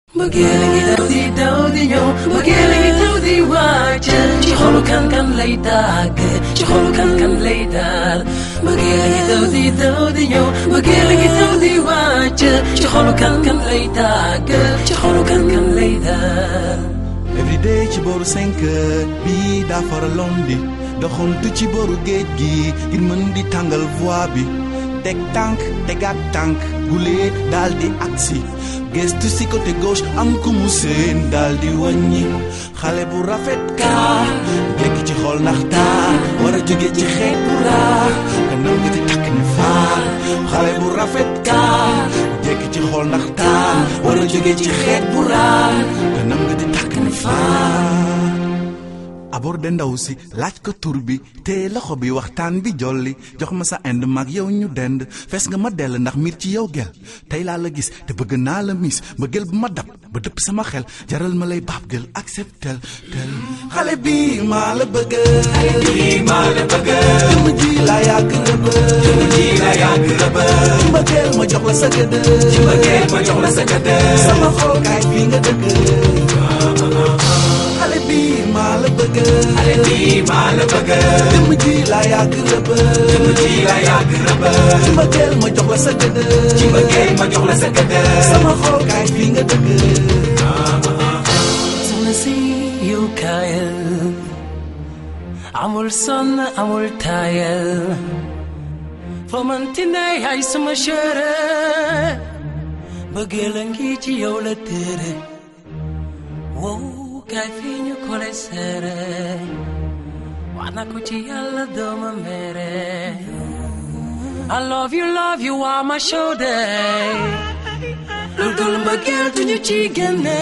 mbëggeel a ngi daw di daw di ñëw mbëggeel a ngi daw di wàcc ci xolu kan kan lay tàgg ci xolu kan kan lay daal mbëggeel a ngi daw di daw di ñëw mbëggeel a ngi daw di wàcc ci xolu kan kan lay tàgg ci xolu kan kan lay daal everyday ci booru cinq heures bii daa faraloon di doxantu ci booru géej gi ngir mën di tàngal voix bi teg tànk tegaat tànk gulee daal di agsi gestu si côté gauche am ku mu seen daal di wàññi xale bu rafet kaa nekk ci xool ndax taar war a jóge ci xeet bu raar kanam nga di takk ne faar xale bu rafet kaa jekk ci xool ndax taar war a jóge ci xeet bu raar kanam nga di takk ne faar aborde ndaw si laaj ko tur bi te loxo bi waxtaan bi jolli jox ma sa ind mag yow ñu dend fees nga ma dell ndax miir ci yow gel tey laa la gis te bëgg naa la miis ma gël bu ma dab ba dëpp sama xel jaral ma lay baab gël acceptel tel xale bi maa la bëgg xale bi maa la bëgg jëmm ji la yàgg rëbb jëmm ji la yàgg rëbb ci ma gël ma jox la sa gëdd ci ma gël ma jox la sa gëdd sama xol kaay fii nga dëgg xale bi maa la bëgg xale bi maa la bëgg jëmm ji la yàgg rëbb jëmm ji la yàgg rëbb ci ma gël ma jox la sa gëdd ci ma gël ma jox la sa gëdd sama xol kaay fii nga dëgg soxna si yow kaayal amul sonn amul taayal foo manti ne yaay sama chéri bëggeel a ngi ci yow la téere wow kaay fii ñu kole seere wax na ko ci yàlla dooma mere I love you love you waa ma shoulder lu dul mbëggeel duñu ci génne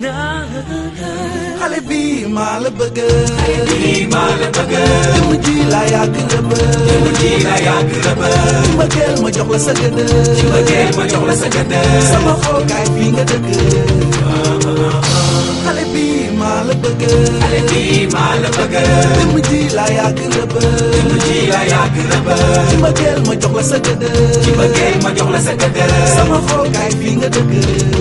xale bi maa la bëgg xale bi maa la bëgg jëmm ji la yàgg rëbb jëmm ji la yàgg rëbb ci ma gël ma jox la sa gëdd ci ma gël ma jox la sa gëdd sama xol kaay fii nga dëgg xale bi maa la bëgg xale bi maa la bëgg jëmm ji la yàgg rëbb jëmm ji la yàgg rëbb ci ma gël ma jox la sa gëdd ci ma gël ma jox la sa gëdd sama xol kaay fii nga dëgg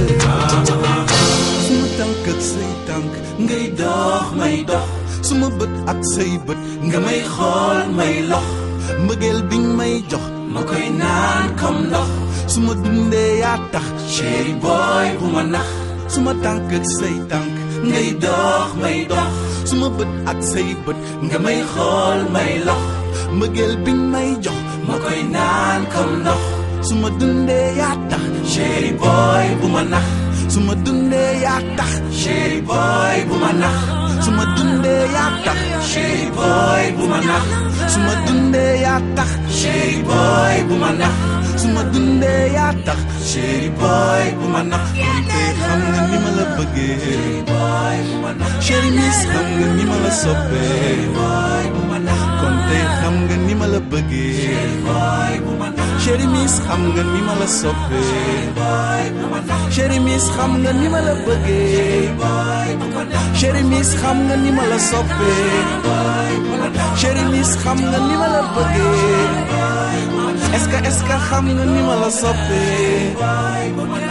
suma tànk ak say tànk ngay dox may dox suma bët ak say bët nga may xool may lox mbëggeel biñ may jox ma koy naan comme ndox suma dundee yaa tax chéri boy bu ma nax suma tànk ak say tànk ngay dox may dox suma bët ak say bët nga may xool may lox mbëggeel biñ may jox ma koy naan comme ndox suma dundee yaa tax chéri boy bu ma nax suma dundee yaa tax chéri boy bu ma nax suma dundee yaa tax chéri boy bu ma nax suma dundee yaa tax chéri boy bu ma nax suma dundee yaa tax chéri boy bu ma nax kon tey xam nga ni ma la bëggee chéri miss xam nga ni ma la soppee kon tey xam nga ni ma la bëggee chéri miss xam nga ni ma la soppee chéri miss xam nga ni ma la bëggee chéri miss xam nga ni ma la soppee chéri miss xam nga ni ma la bëggee est-ce que est-ce que xam nga ni ma la soppee